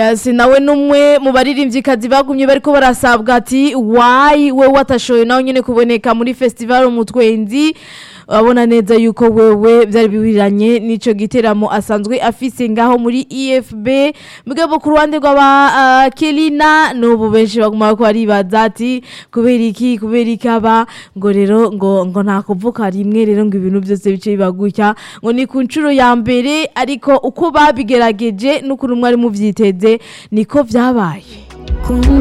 si nawe n'umwe mu baririmbyikazi bagumye bariko barasabwa ati wayi we watashoye nawe nyine kuboneka muri festival umutwenzi urabona neza yuko wewe byari biwiriranye n'ico giteramo asanzwe afise ngaho muri EFB mugabo ku ruhande rw'aba uh, Kelina n'ubu benshi baguma ko baribaza ati kubera iki kubera iki aba ngo rero ngo ngo nta kuvuka rimwe rero ngo ibintu byose bice bibagutya ngo ni ku nshuro ya mbere ariko uko babigerageje n'ukuntu mwari muvyiteze niko vyabaye